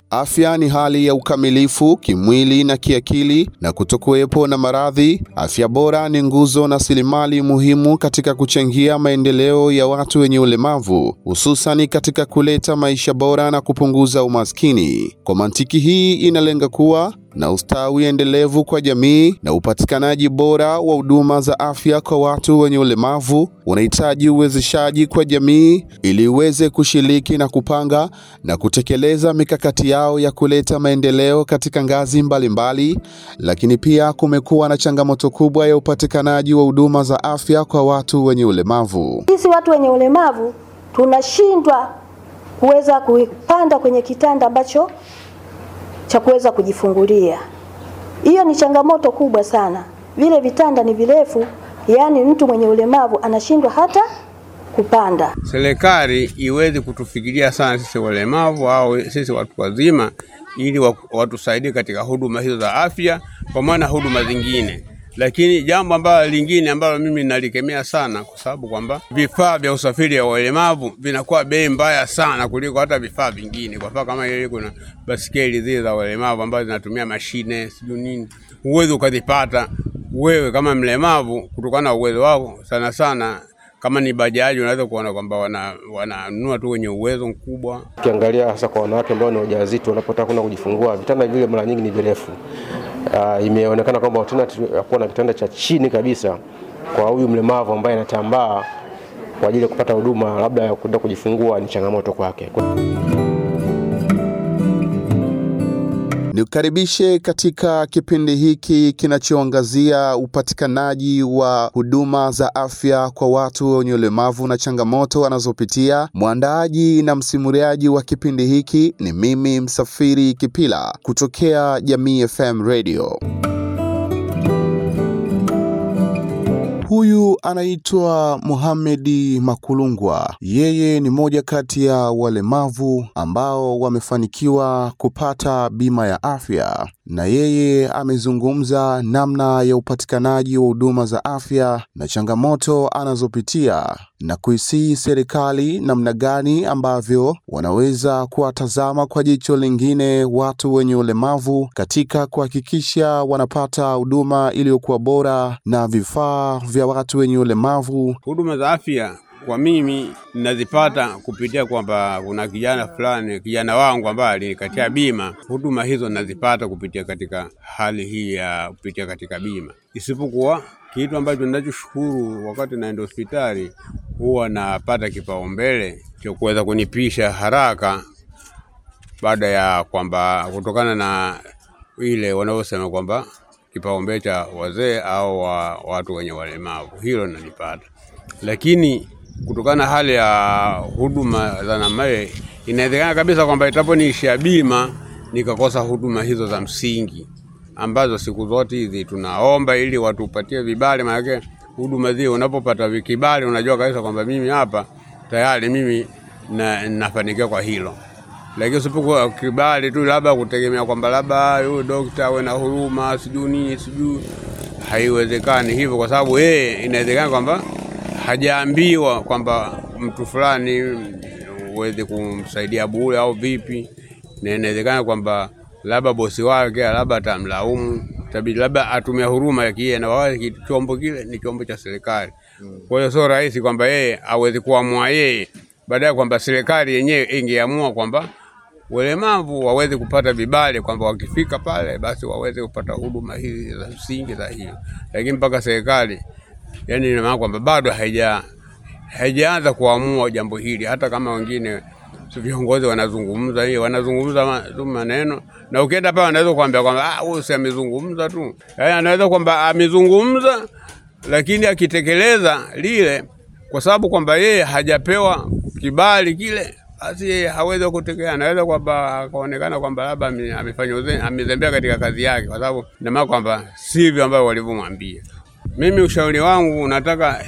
Afya ni hali ya ukamilifu kimwili na kiakili na kutokuwepo na maradhi. Afya bora ni nguzo na rasilimali muhimu katika kuchangia maendeleo ya watu wenye ulemavu, hususani katika kuleta maisha bora na kupunguza umaskini. Kwa mantiki hii, inalenga kuwa na ustawi endelevu kwa jamii na upatikanaji bora wa huduma za afya kwa watu wenye ulemavu unahitaji uwezeshaji kwa jamii ili iweze kushiriki na kupanga na kutekeleza mikakati yao ya kuleta maendeleo katika ngazi mbalimbali mbali, lakini pia kumekuwa na changamoto kubwa ya upatikanaji wa huduma za afya kwa watu wenye ulemavu. Sisi watu wenye ulemavu tunashindwa kuweza kupanda kwenye kitanda ambacho cha kuweza kujifungulia. Hiyo ni changamoto kubwa sana. Vile vitanda ni virefu, yaani mtu mwenye ulemavu anashindwa hata kupanda. Serikali iweze kutufikiria sana sisi walemavu au sisi watu wazima, ili watusaidie katika huduma hizo za afya pamoja na huduma zingine. Lakini jambo ambalo lingine ambalo mimi nalikemea sana, kwa sababu kwamba vifaa vya usafiri wa walemavu vinakuwa bei mbaya sana kuliko hata vifaa vingine. Kwa mfano kama ile kuna basikeli zile za walemavu ambazo zinatumia mashine sijui nini, uwezo ukazipata wewe kama mlemavu kutokana na uwezo wako sana sana kama ni bajaji unaweza kuona kwamba wananunua wana tu wenye uwezo mkubwa. Ukiangalia hasa kwa wanawake ambao ni wajawazito wanapotaka kwenda kujifungua, vitanda vile mara nyingi ni virefu. Uh, imeonekana kwamba alternative ya kuwa na kitanda cha chini kabisa kwa huyu mlemavu ambaye anatambaa kwa ajili ya kupata huduma labda ya kwenda kujifungua ni changamoto kwake. Nikukaribishe katika kipindi hiki kinachoangazia upatikanaji wa huduma za afya kwa watu wenye ulemavu na changamoto wanazopitia. Mwandaaji na msimuliaji wa kipindi hiki ni mimi Msafiri Kipila kutokea Jamii FM Radio. Huyu anaitwa Mohamedi Makulungwa. Yeye ni moja kati ya walemavu ambao wamefanikiwa kupata bima ya afya, na yeye amezungumza namna ya upatikanaji wa huduma za afya na changamoto anazopitia na kuisihi serikali namna gani ambavyo wanaweza kuwatazama kwa jicho lingine watu wenye ulemavu katika kuhakikisha wanapata huduma iliyokuwa bora na vifaa vya watu wenye ulemavu. Huduma za afya kwa mimi ninazipata kupitia kwamba kuna kijana fulani, kijana wangu ambaye alinikatia bima. Huduma hizo ninazipata kupitia katika hali hii ya kupitia katika bima, isipokuwa kitu ambacho ninachoshukuru, wakati naenda hospitali huwa napata kipaumbele cha kuweza kunipisha haraka, baada ya kwamba kutokana na ile wanaosema kwamba kipaumbele cha wazee au wa watu wenye walemavu, hilo nalipata, lakini kutokana na hali ya huduma za namna hiyo, inawezekana kabisa kwamba itaponiishia bima nikakosa huduma hizo za msingi ambazo siku zote hizi tunaomba ili watupatie vibali. Maanake huduma zile unapopata vikibali, unajua kabisa kwamba mimi hapa tayari mimi na, nafanikiwa kwa hilo, lakini usipokuwa kibali tu labda kutegemea kwamba labda huyu dokta awe na huruma sijui nini sijui, haiwezekani hivyo, kwa sababu yeye inawezekana kwamba hajaambiwa kwamba mtu fulani uweze kumsaidia bure au vipi, na inawezekana kwamba labda bosi wake labda atamlaumu, tabidi labda atumia huruma ya kiye, na wale chombo kile ni chombo cha serikali. Kwa hiyo sio rahisi kwamba yeye aweze kuamua yeye, baadaye kwamba serikali yenyewe ingeamua kwamba walemavu waweze kupata vibali, kwamba wakifika pale basi waweze kupata huduma hizi za msingi za hiyo, lakini mpaka serikali yani ina maana kwamba bado haija haijaanza kuamua jambo hili, hata kama wengine viongozi wanazungumza hiyo wanazungumza tu maneno, na ukienda pale anaweza kuambia kwamba ah, huyu si amezungumza tu, yaani anaweza kwamba amezungumza, lakini akitekeleza lile, kwa sababu kwamba yeye hajapewa kibali kile, basi yeye hawezi kutekeleza. Anaweza kwamba akaonekana kwamba labda amefanya amezembea katika kazi yake, kwa sababu ina maana kwamba sivyo ambavyo walivyomwambia. Mimi ushauri wangu nataka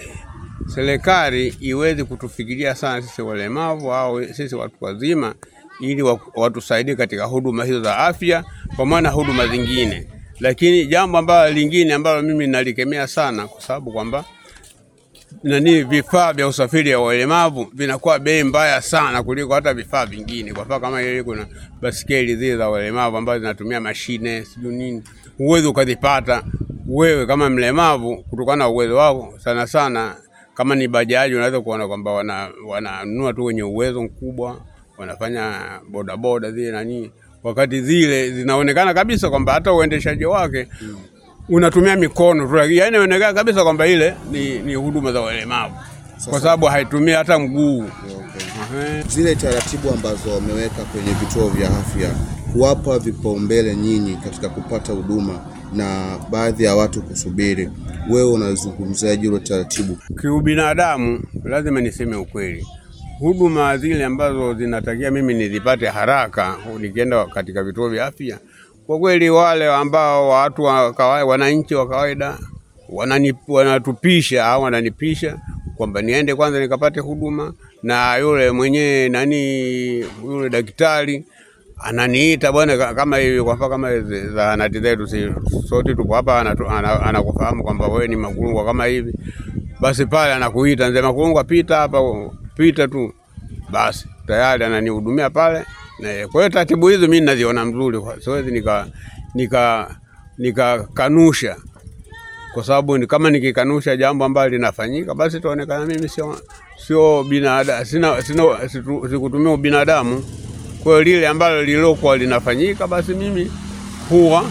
serikali iweze kutufikiria sana sisi walemavu au sisi watu wazima, ili watusaidie katika huduma hizo za afya pamoja na huduma zingine. Lakini jambo ambalo lingine ambalo mimi nalikemea sana, kwa sababu kwamba nani vifaa vya usafiri ya walemavu vinakuwa bei mbaya sana kuliko hata vifaa vingine. Kwa mfano kama ile kuna basikeli zile za walemavu ambazo zinatumia mashine sijui nini, huwezi ukazipata wewe kama mlemavu kutokana na uwezo wako. Sana sana kama ni bajaji, unaweza kuona kwamba wana wananunua tu wenye uwezo mkubwa, wanafanya bodaboda zile nani, wakati zile zinaonekana kabisa kwamba hata uendeshaji wake unatumia mikono tu, yaani inaonekana kabisa kwamba ile ni, ni huduma za walemavu kwa sababu haitumii hata mguu. Ehe. Zile taratibu ambazo wameweka kwenye vituo vya afya kuwapa vipaumbele nyinyi katika kupata huduma na baadhi ya watu kusubiri, wewe unazungumzaje hilo taratibu? Kiubinadamu lazima niseme ukweli, huduma zile ambazo zinatakia mimi nizipate haraka nikienda katika vituo vya afya, kwa kweli wale ambao watu wa kawaida, wananchi wa kawaida wanani, wanatupisha au wananipisha kwamba niende kwanza nikapate huduma, na yule mwenyewe nani, yule daktari ananiita bwana, ka- kama hivi kwa mfano kama hizi zahanati zetu, si sote tupo hapa, anatu- ana- anakufahamu kwamba wewe ni Makulungwa kama hivi, basi pale anakuita mzee Makulungwa, pita hapa, pita tu, basi tayari ananihudumia pale. Na kwa hiyo taratibu hizo mimi naziona mzuri, kwa- siwezi nika nika nikakanusha kwa sababu ni kama nikikanusha jambo ambalo linafanyika, basi itaonekana mimi sio sio binadamu, sina, sina situ- sikutumia ubinadamu. Kwa hiyo lile ambalo lilokuwa linafanyika, basi mimi huwa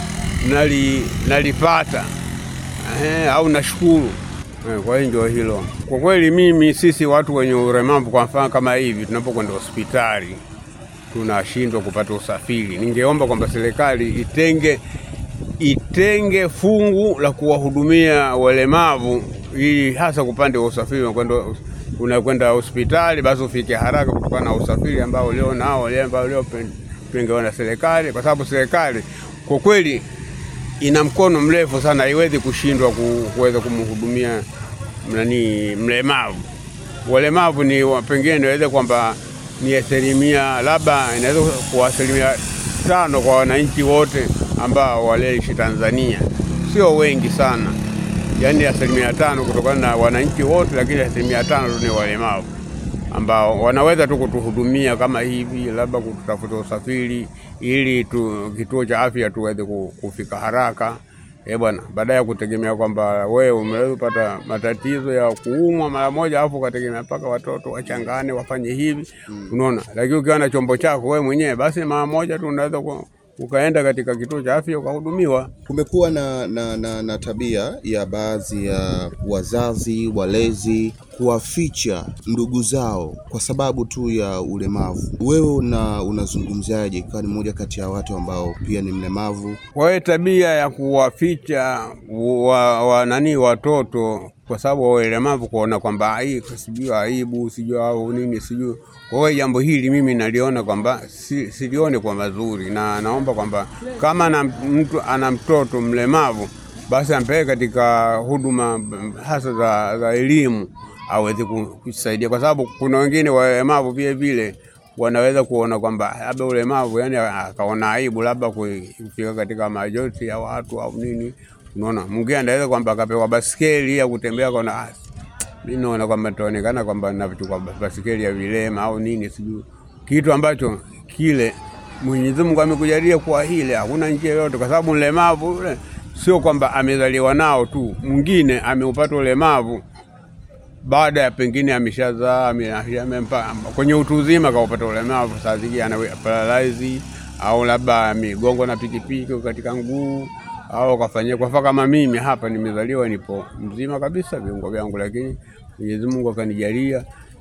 nali, nalipata eh, au nashukuru eh, kwa hiyo ndio hilo. Kwa kweli mimi, sisi watu wenye ulemavu, kwa mfano kama hivi, tunapokwenda hospitali tunashindwa kupata usafiri. Ningeomba kwamba serikali itenge itenge fungu la kuwahudumia walemavu, ili hasa kupande wa usafiri. Unakwenda unakwenda hospitali, basi ufike haraka kutokana na usafiri ambao ulio nao wale ambao uliopengewa na serikali, kwa sababu serikali kwa kweli ina mkono mrefu sana, haiwezi kushindwa ku- kuweza kumhudumia nani mlemavu. Walemavu ni wa- pengine niweze kwamba ni asilimia labda inaweza kuwa asilimia tano kwa wananchi wote ambao waliishi Tanzania, sio wengi sana, yaani asilimia tano kutokana na wananchi wote, lakini asilimia tano tu ni walemavu ambao wanaweza tu kutuhudumia kama hivi, labda kututafuta usafiri ili tu, kituo cha afya tuweze ku- kufika haraka. Eh bwana, baada ya kutegemea kwamba wewe umeweza kupata matatizo ya kuumwa mara moja, alafu ukategemea mpaka watoto wachangane wafanye hivi, unaona. Lakini ukiwa na chombo chako wewe mwenyewe, basi mara moja tu unaweza ku- ukaenda katika kituo cha afya ukahudumiwa. Kumekuwa na, na, na, na tabia ya baadhi ya wazazi walezi kuwaficha ndugu zao kwa sababu tu ya ulemavu. Wewe una unazungumziaje, ikiwa ni mmoja kati ya watu ambao pia ni mlemavu? Kwa hiyo tabia ya kuwaficha wa, wa nani watoto kwa sababu wa ulemavu, kuona kwamba ai sijui aibu sijui au nini sijui. Kwa hiyo jambo hili mimi naliona kwamba si, silione kwa mazuri, na naomba kwamba kama na mtu ana mtoto mlemavu basi ampeleke katika huduma hasa za, za elimu aweze kusaidia, kwa sababu kuna wengine walemavu vile vile wanaweza kuona kwamba labda ulemavu, yani akaona aibu labda kufika katika majoti ya watu au nini. Unaona, mwingine anaweza kwamba akapewa basikeli ya kutembea, kaona ah, mimi naona kwamba taonekana kwamba navichukua basikeli ya vilema au nini sijui, kitu ambacho kile Mwenyezi Mungu amekujalia kuwa hile, hakuna njia yoyote, kwa sababu mlemavu ule sio kwamba amezaliwa nao tu, mwingine ameupata ulemavu baada ya pengine ameshazaa ame- amempa- kwenye utu uzima kaupata ulemavu, saa zingine ana paralyze au labda migongo na pikipiki katika nguu au kafanyia kwa mfano kama mimi hapa nimezaliwa nipo mzima kabisa viungo vyangu, lakini Mwenyezi Mungu akanijalia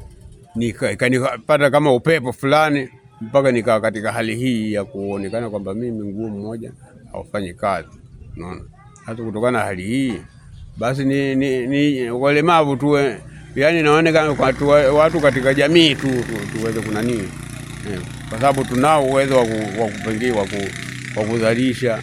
nika- ikanipata kama upepo fulani mpaka nikawa katika hali hii ya kuonekana kwamba mimi mguu mmoja haufanyi kazi. Unaona, hata kutokana na hali hii basi ni, ni, ni walemavu tuwe, yani naonekana kwa tu, watu katika jamii tu, tu tuweze kunanii eh, kwa sababu tunao uwezo wa ku- wa kupengine wa ku- wa kuzalisha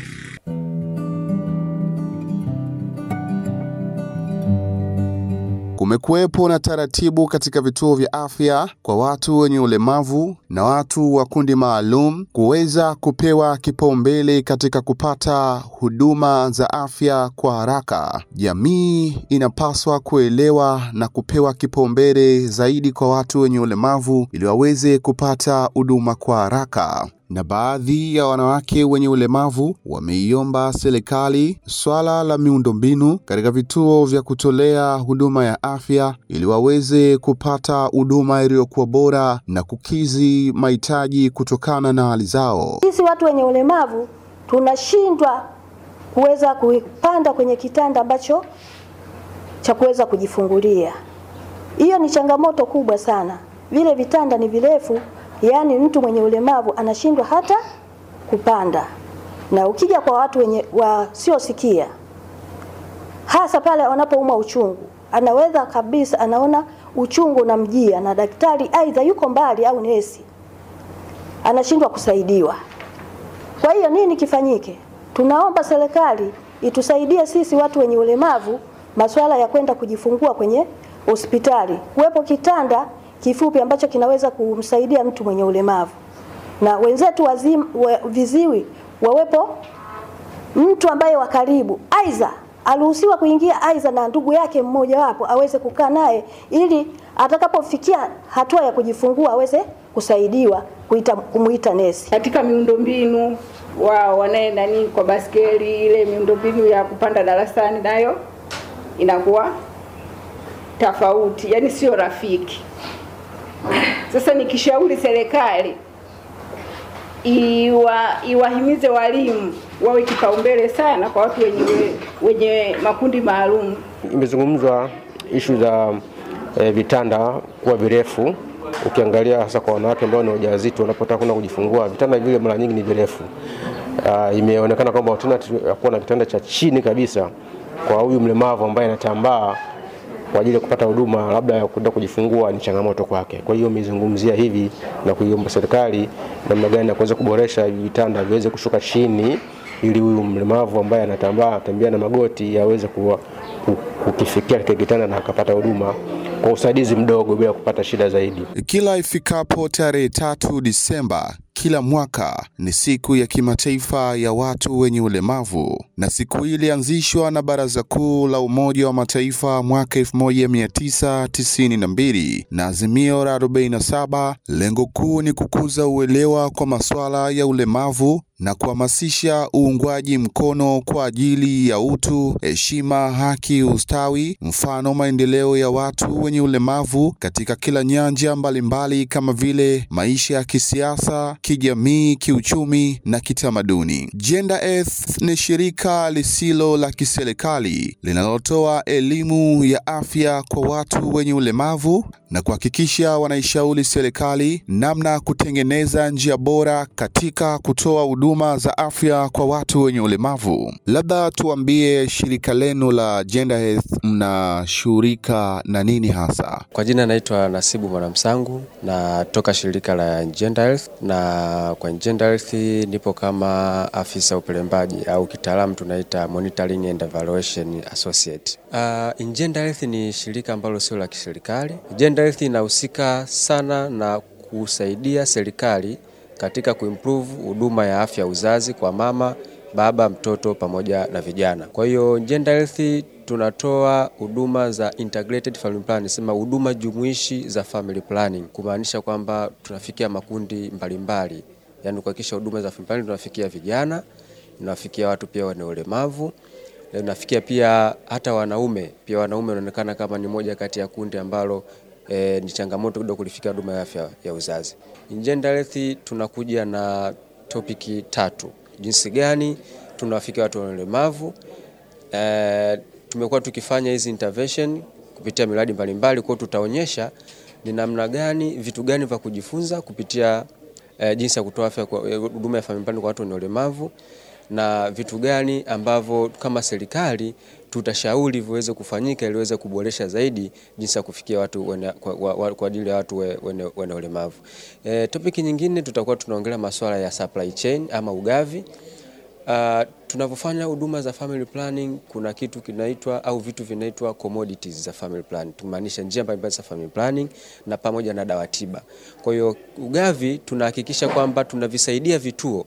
kumekuwepo na taratibu katika vituo vya afya kwa watu wenye ulemavu na watu wa kundi maalum kuweza kupewa kipaumbele katika kupata huduma za afya kwa haraka. Jamii inapaswa kuelewa na kupewa kipaumbele zaidi kwa watu wenye ulemavu ili waweze kupata huduma kwa haraka na baadhi ya wanawake wenye ulemavu wameiomba serikali swala la miundombinu katika vituo vya kutolea huduma ya afya ili waweze kupata huduma iliyokuwa bora na kukizi mahitaji kutokana na hali zao. Sisi watu wenye ulemavu tunashindwa kuweza kupanda kwenye kitanda ambacho cha kuweza kujifungulia. Hiyo ni changamoto kubwa sana. Vile vitanda ni virefu, yaani mtu mwenye ulemavu anashindwa hata kupanda. Na ukija kwa watu wenye wasiosikia, hasa pale wanapoumwa uchungu, anaweza kabisa, anaona uchungu unamjia na daktari aidha yuko mbali au nesi, anashindwa kusaidiwa. Kwa hiyo nini kifanyike? Tunaomba serikali itusaidie sisi watu wenye ulemavu masuala ya kwenda kujifungua kwenye hospitali, kuwepo kitanda kifupi ambacho kinaweza kumsaidia mtu mwenye ulemavu, na wenzetu wazim, wa, viziwi wawepo mtu ambaye wa karibu, aidha aruhusiwa kuingia aidha na ndugu yake mmoja wapo aweze kukaa naye, ili atakapofikia hatua ya kujifungua aweze kusaidiwa kuita, kumuita nesi. Katika miundombinu wao wanaye nani kwa baskeli, ile miundombinu ya kupanda darasani nayo inakuwa tofauti, yani sio rafiki. Sasa nikishauri serikali iwa, iwahimize walimu wawe kipaumbele sana kwa watu wenye, wenye makundi maalum. Imezungumzwa ishu za e, vitanda kuwa virefu. Ukiangalia hasa kwa wanawake ambao ni wajawazito wanapotaka kwenda kujifungua, vitanda vile mara nyingi ni virefu. Uh, imeonekana kwamba alternative ya kuwa na kitanda cha chini kabisa kwa huyu mlemavu ambaye anatambaa kwa ajili ya kupata huduma labda ya kwenda kujifungua ni changamoto kwake. Kwa hiyo imezungumzia hivi na kuiomba serikali namna gani ya kuweza kuboresha hivi vitanda viweze kushuka chini ili huyu mlemavu ambaye anatambaa tembea na magoti aweze kuwa kukifikia kile kitanda na akapata huduma kwa usaidizi mdogo bila kupata shida zaidi. Kila ifikapo tarehe tatu Disemba kila mwaka ni siku ya kimataifa ya watu wenye ulemavu, na siku hii ilianzishwa na Baraza Kuu la Umoja wa Mataifa mwaka 1992 na azimio la 47. Lengo kuu ni kukuza uelewa kwa masuala ya ulemavu na kuhamasisha uungwaji mkono kwa ajili ya utu, heshima, haki, ustawi, mfano maendeleo ya watu wenye ulemavu katika kila nyanja mbalimbali kama vile maisha ya kisiasa, kijamii, kiuchumi na kitamaduni. Gender Earth ni shirika lisilo la kiserikali linalotoa elimu ya afya kwa watu wenye ulemavu na kuhakikisha wanaishauri serikali namna ya kutengeneza njia bora katika kutoa huduma za afya kwa watu wenye ulemavu. Labda tuambie shirika lenu la Gender Health mnashughulika na nini hasa? Kwa jina naitwa Nasibu Mwanamsangu, natoka shirika la Gender Health, na kwa Gender Health nipo kama afisa upelembaji au kitaalamu tunaita Monitoring and Evaluation Associate. Uh, in Gender Health ni shirika ambalo sio la kiserikali. Gender Health inahusika sana na kusaidia serikali katika kuimprove huduma ya afya uzazi kwa mama, baba, mtoto pamoja na vijana. Kwa hiyo Gender Health tunatoa huduma za integrated family planning, sema huduma jumuishi za family planning, kumaanisha kwamba tunafikia makundi mbalimbali, yaani kuhakikisha huduma za family planning tunafikia vijana, tunafikia watu pia wenye ulemavu nafikia pia hata wanaume. Pia wanaume wanaonekana kama ni moja kati ya kundi ambalo e, ni changamoto kidogo kulifikia huduma ya afya ya uzazi. In Gender Health tunakuja na topiki tatu: jinsi gani tunawafikia watu wenye ulemavu. E, tumekuwa tukifanya hizi intervention kupitia miradi mbalimbali, kwa tutaonyesha ni namna gani, vitu gani vya kujifunza kupitia e, jinsi ya kutoa afya kwa huduma ya family planning kwa watu wenye ulemavu na vitu gani ambavyo kama serikali tutashauri viweze kufanyika ili iweze kuboresha zaidi jinsi ya kufikia watu wene, kwa, wa, kwa ajili ya watu wenye we, ulemavu. E, topic nyingine tutakuwa tunaongelea masuala ya supply chain ama ugavi. Uh, tunavyofanya huduma za family planning kuna kitu kinaitwa au vitu vinaitwa commodities za family planning, tumaanisha njia mbalimbali za family planning na pamoja na dawa tiba. Kwa hiyo ugavi tunahakikisha kwamba tunavisaidia vituo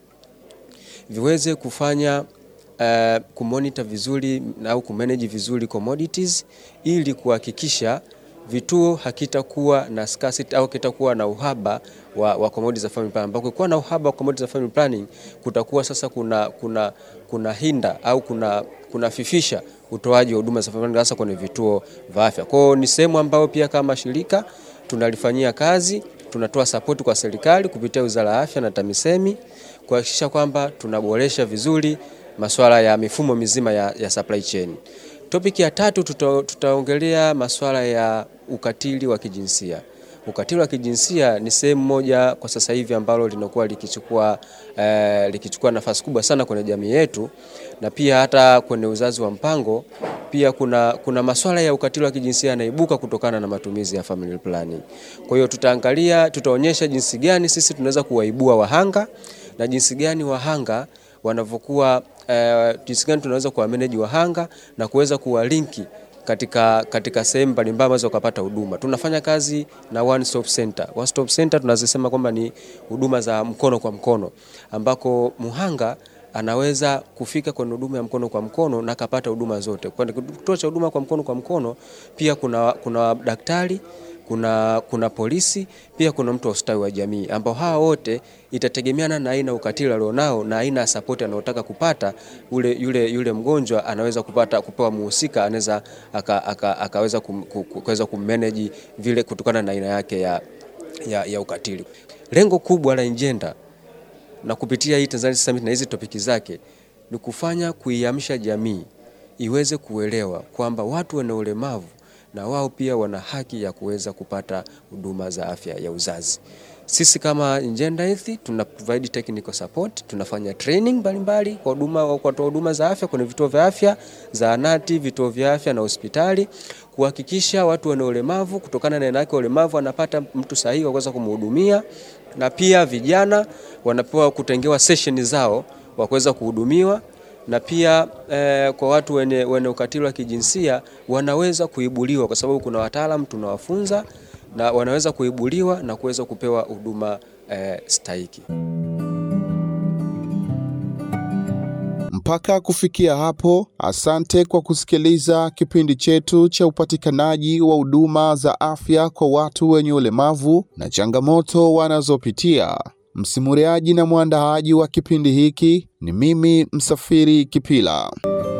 viweze kufanya uh, kumonita vizuri au kumanage vizuri commodities ili kuhakikisha vituo hakitakuwa na scarcity au kitakuwa na uhaba wa, wa commodities za family planning. Ambako kuwa na uhaba wa commodities za family planning kutakuwa sasa kuna, kuna, kuna hinda au kuna, kuna fifisha utoaji wa huduma za family planning hasa kwenye vituo vya afya. Kwa hiyo ni sehemu ambayo pia kama shirika tunalifanyia kazi, tunatoa support kwa serikali kupitia Wizara ya Afya na TAMISEMI kuhakikisha kwamba tunaboresha vizuri masuala ya mifumo mizima ya, ya supply chain. Topic ya tatu tuta, tutaongelea masuala ya ukatili wa kijinsia. Ukatili wa kijinsia ni sehemu moja kwa sasa hivi ambalo linakuwa likichukua, eh, likichukua nafasi kubwa sana kwenye jamii yetu na pia hata kwenye uzazi wa mpango pia kuna, kuna masuala ya ukatili wa kijinsia yanaibuka kutokana na matumizi ya family planning. Kwa hiyo tutaangalia, tutaonyesha jinsi gani sisi tunaweza kuwaibua wahanga na jinsi gani wahanga wanavyokuwa uh, jinsi gani tunaweza kuwa manage wahanga na kuweza kuwalinki katika, katika sehemu mbalimbali ambazo wakapata huduma. Tunafanya kazi na one stop center. One stop center tunazisema kwamba ni huduma za mkono kwa mkono ambako muhanga anaweza kufika kwenye huduma ya mkono kwa mkono na akapata huduma zote. Kwa kituo cha huduma kwa mkono kwa mkono pia kuna, kuna daktari kuna, kuna polisi pia kuna mtu wa ustawi wa jamii ambao hawa wote itategemeana na aina ukatili alionao na aina ya support anayotaka kupata. Ule, yule, yule mgonjwa anaweza kupata kupewa muhusika anaweza aka, aka, akaweza kum, kuweza kummanage vile kutokana na aina yake ya, ya, ya ukatili. Lengo kubwa la Njenda na kupitia hii Tanzania Summit na hizi topiki zake ni kufanya kuiamsha jamii iweze kuelewa kwamba watu wenye ulemavu na wao pia wana haki ya kuweza kupata huduma za afya ya uzazi. Sisi kama Njenda Health tuna provide technical support, tunafanya training mbalimbali kwa huduma kwa kutoa huduma za afya kwenye vituo vya afya, zahanati, vituo vya afya na hospitali kuhakikisha watu wenye ulemavu kutokana na aina yake ulemavu wanapata mtu sahihi wa kuweza kumhudumia, na pia vijana wanapewa kutengewa session zao wa kuweza kuhudumiwa na pia eh, kwa watu wenye, wenye ukatili wa kijinsia wanaweza kuibuliwa kwa sababu kuna wataalamu tunawafunza na wanaweza kuibuliwa na kuweza kupewa huduma eh, stahiki. Mpaka kufikia hapo, asante kwa kusikiliza kipindi chetu cha upatikanaji wa huduma za afya kwa watu wenye ulemavu na changamoto wanazopitia. Msimuliaji na mwandaaji wa kipindi hiki ni mimi Msafiri Kipila.